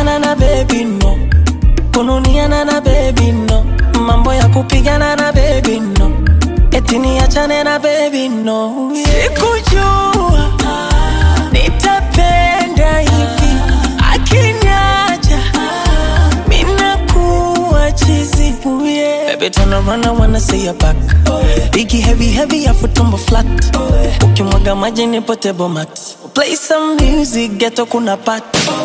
kupigana na baby no kununiana na baby no mambo ya kupigana na baby no eti niachane na baby no sikujua nitapenda hivi akiniacha minakuwa chizi Ooh, yeah. Baby turn around I wanna see your back Biggie heavy heavy afu tumbo flat ukimwaga maji ni potable mat play some music ghetto kuna pat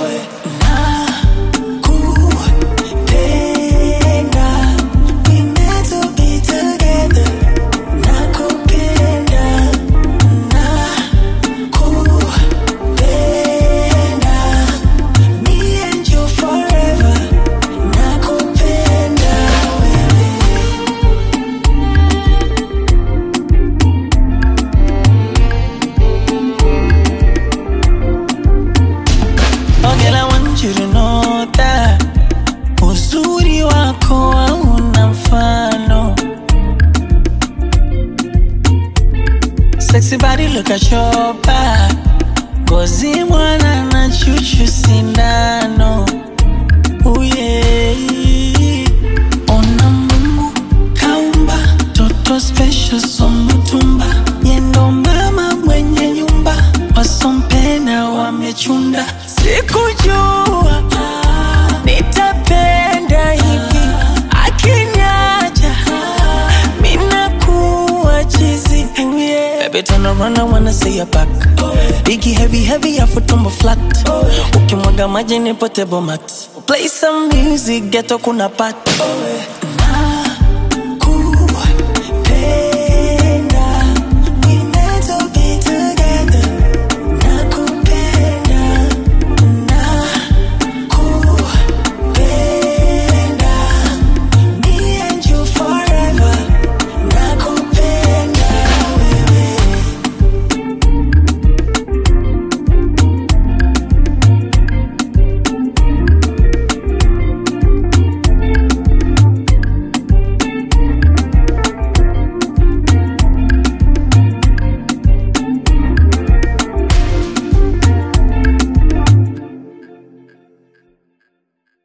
Nakupenda, we meant to be together. Nakupenda, nakupenda, me and you forever. Nakupenda wewe. Oh girl, I want you to know that uzuri wako hauna mfano. Sexy body, look at your back. Ngozi mwana na chuchu sindano. Ooh, yeah. Ona Mungu kaumba toto special somutumba yendo mama mwenye nyumba wasompena wamechunda sikujua nitapenda hivi akiniacha minakuwa chizi Ooh, yeah. Baby turn around I wanna see your back Biggie heavy heavy afu tumbo flat ukimwaga maji ni potable mat play some music ghetto kuna pat